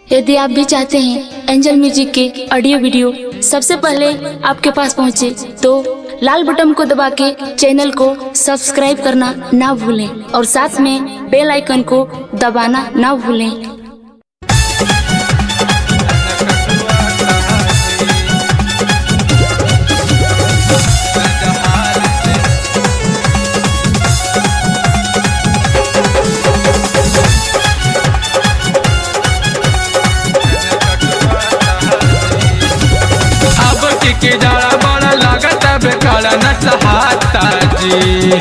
यदि आप भी चाहते हैं एंजल म्यूजिक के ऑडियो वीडियो सबसे पहले आपके पास पहुंचे तो लाल बटन को दबा के चैनल को सब्सक्राइब करना ना भूलें और साथ में बेल आइकन को दबाना ना भूलें अब की के जाला बड़ा लागत बेकारा न सहाता जी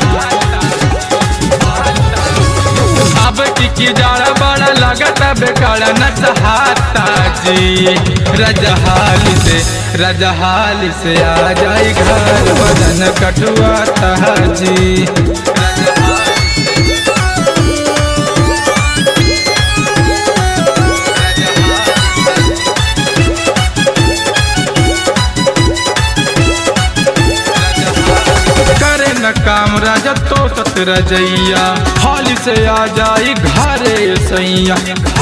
अब की के जाला बड़ा लागत बेकारा न सहाता जी रजहाल से रजहाल से आ जाई घर बदन कटुआ जी करे न काम राजा तो सत रजैया हाली से आ जाई घरे सैया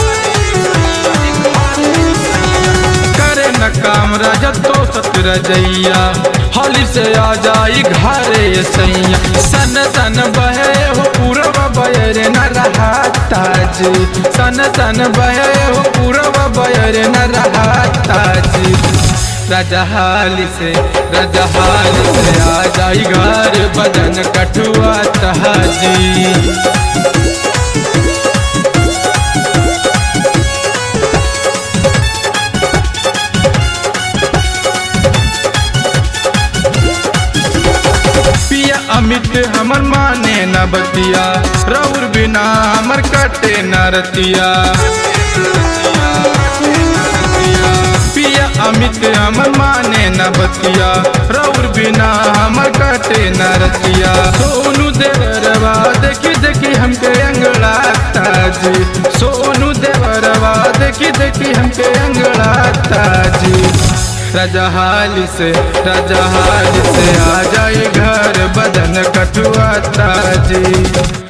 करे न काम राजा तो सत रजैया हाली से आ जाई घरे सैया सन सन बहे हो पूरब बयर न रहा ताजी सन सन बहे हो पूरब बयर न रहा ताजी रजहाल से रजहाल से आ जाई घर बदन कठुआ तहाजी पिया अमित हमर माने न बतिया रौर बिना हमर कटे न रतिया पिया अमित हमर माने न बतिया रौर बिना हमर कटे न रतिया सोनू देवरवा देखी देखी हमके अंगड़ा ताजी सोनू देवरवा देखी देखी हमके अंगड़ा ताजी रजहाल से रजहाल से आ जाए घर बदन कटुआ ताजी